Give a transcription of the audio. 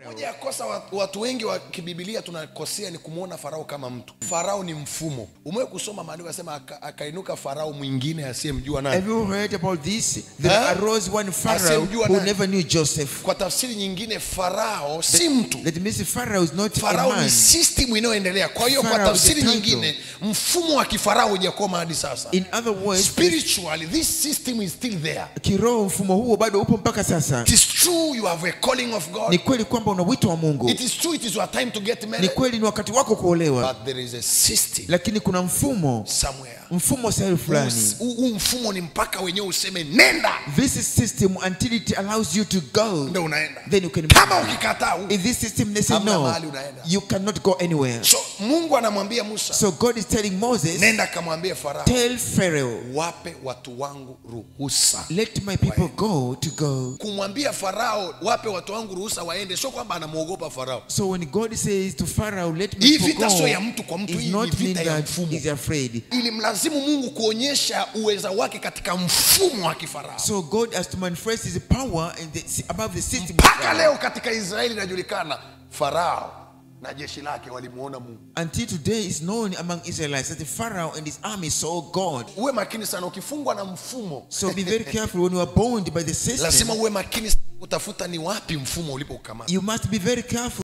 moja ya kosa wa- watu wengi wa kibibilia tunakosea ni kumwona farao kama mtu farao ni mfumo umewe kusoma maandiko asema aka, akainuka farao mwingine asiyemjua nani Have you heard about this? There Huh? arose one Pharaoh Asiyemjua who nani? never knew Joseph. kwa tafsiri nyingine farao si mtu That means Pharaoh is not a farao man. ni system inayoendelea kwa hiyo kwa Pharaoh is tafsiri a title. nyingine mfumo wa kifarao hujakoma hadi sasa In other words, spiritually this system is still there kiroho mfumo huo bado upo mpaka sasa. it is true you have a calling of god Ni kweli kwamba una wito wa Mungu. it is true it is your time to get Ni married kweli ni wakati wako kuolewa, but there is a system lakini kuna mfumo, somewhere mfumo sehemu fulani. huu huu mfumo ni mpaka wenyewe useme nenda This is system until it allows you to go, ndo unaenda then you can. kama ukikataa huu In this system, they say Hamna no, mahali unaenda. you cannot go anywhere. so mungu anamwambia musa So God is telling Moses, nenda kamwambie farao tell Pharaoh, wape watu wangu ruhusa let my people go to go. kumwambia farao wape watu wangu ruhusa waende sio kwamba anamwogopa farao So when God says to Pharaoh, let me Hii people vita go, sio ya mtu kwa mtu, hii it's ni not vita mean ya that mfumo. he's afraid. ili mlazimu mungu kuonyesha uweza wake katika mfumo wa kifarao So God has to manifest His power in the, above the system. of mpaka Pharaoh. leo katika israeli inajulikana farao na jeshi lake walimuona mungu Until today is known among Israelites that the Pharaoh and his army saw God. uwe makini sana ukifungwa na mfumo So be very careful when you are bound by the lazima system. uwe makini sana kutafuta ni wapi mfumo ulipokamata You must be very careful.